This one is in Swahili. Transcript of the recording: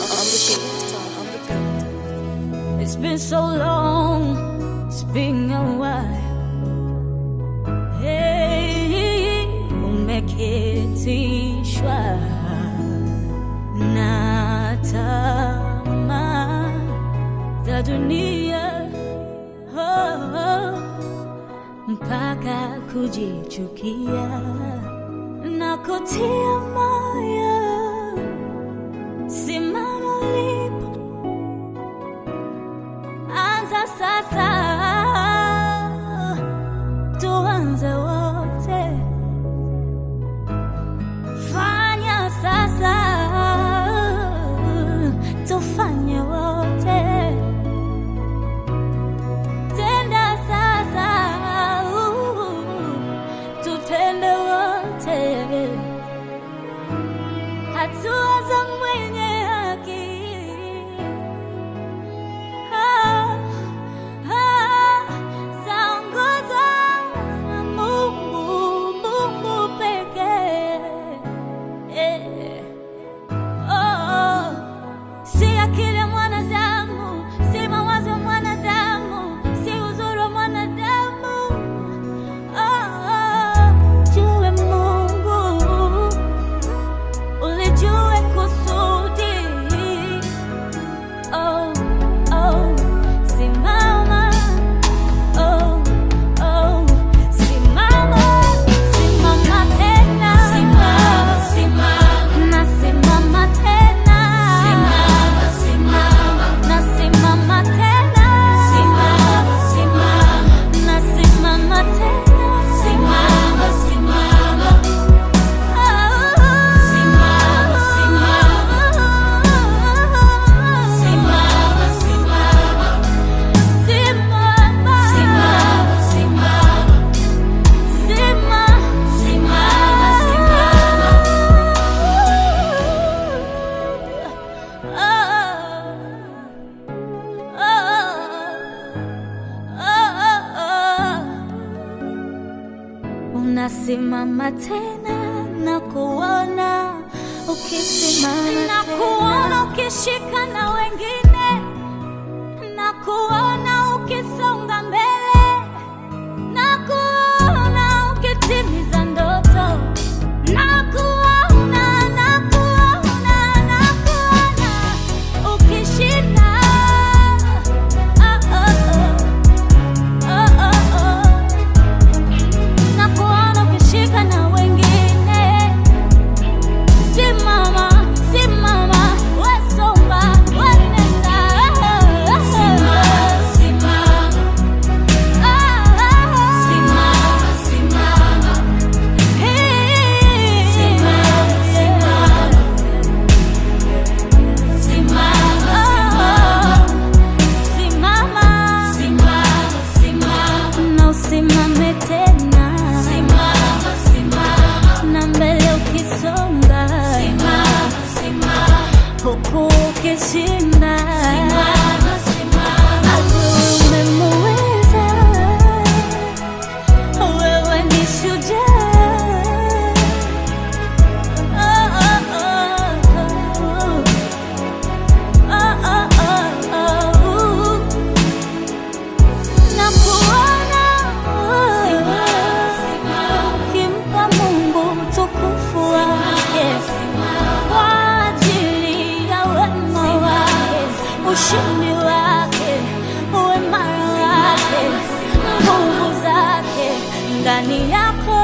It's been so long, it's been a while. Hey, umeketishwa na tamaa za dunia oh, mpaka kujichukia na kutia moyo. Simama ulipo, anza sasa, tuanze wote, fanya sasa, tufanye wote, tenda sasa, tutende wote hatua za mwenye haki Ah, ah, zaongozwa na Mungu, Mungu pekee. Eh, oh, si akili ya mwanadamu, si mawazo ya mwanadamu, si uzuri wa mwanadamu. Oh, oh, jue Mungu ulijue kusudi. Oh, oh, simama. Oh, oh, simama. Simama tena. Nasimama tena. Nasimama tena. Nasimama Unasimama tena na kuona ukisimama na kuona ukishika na wengine na kuona ukisonga mbele na kuona ukitimiza ndoto na kuona na kuona na kuona ukishinda oh, oh, oh. Oh, oh, oh. Na kuona ukishika na wengine Simama, simama, wesonga, wenenda na usimame tena na mbele ukisonga huku ukishinda adui umemuweza wewe ni shujaa Oh, oh, oh, oh. Oh, oh, oh, oh. Na kuona ukimpa Mungu utukufu wake kwa ajili ya wema wake, ushindi wake, uimara wake, nguvu zake ndani yako